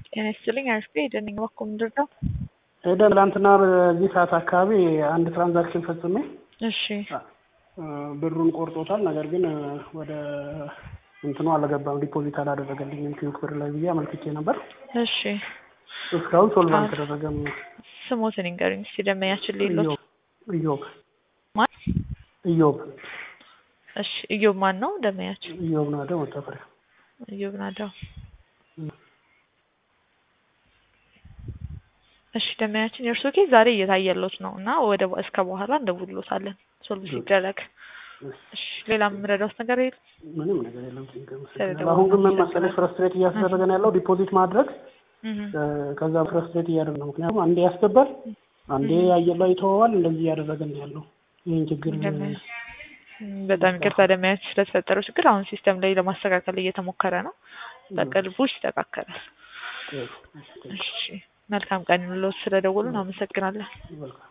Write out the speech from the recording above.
ጤና ይስጥልኝ አሪፍ ኤደን ነኝ። እባክዎ ምንድን ነው? ኤደን ትናንትና በዚህ ሰዓት አካባቢ አንድ ትራንዛክሽን ፈጽሜ እሺ ብሩን ቆርጦታል። ነገር ግን ወደ እንትኑ አልገባም፣ ዲፖዚት አላደረገልኝም ኪዩክ ብር ላይ ብዬ አመልክቼ ነበር። እሺ እስካሁን ሶልቭ አልተደረገም። ስሞትን ይንገሩኝ እስኪ ደንበኛችን ሌሎት ኢዮብ ማን? ኢዮብ እሺ እዮብ ማን ነው ደንበኛችን? ኢዮብ ናደ መታፈሪያ እዮብ ናዳው። እሺ ደንበኛችን የእርሶ ኬዝ ዛሬ እየታየሎት ነው እና ወደ እስከ በኋላ እንደውሎታለን ሶልቭ ሲደረግ። እሺ ሌላ የምረዳውት ነገር የለም? ምንም ነገር የለም። አሁን ግን ምን መሰለሽ ፍረስትሬት እያስደረገን ያለው ዲፖዚት ማድረግ ከዛ ፍረስትሬት እያደረገ ነው። ምክንያቱም አንዴ ያስገባል፣ አንዴ አየር ላይ ይተወዋል። እንደዚህ እያደረገን ነው ያለው። ይህን ችግር በጣም ይቅርታ ደንበኛችን ስለተፈጠረው ችግር አሁን ሲስተም ላይ ለማስተካከል እየተሞከረ ነው። በቅርቡ ይስተካከላል። እሺ መልካም ቀን ይሁንልዎት። ስለደወሉን አመሰግናለን።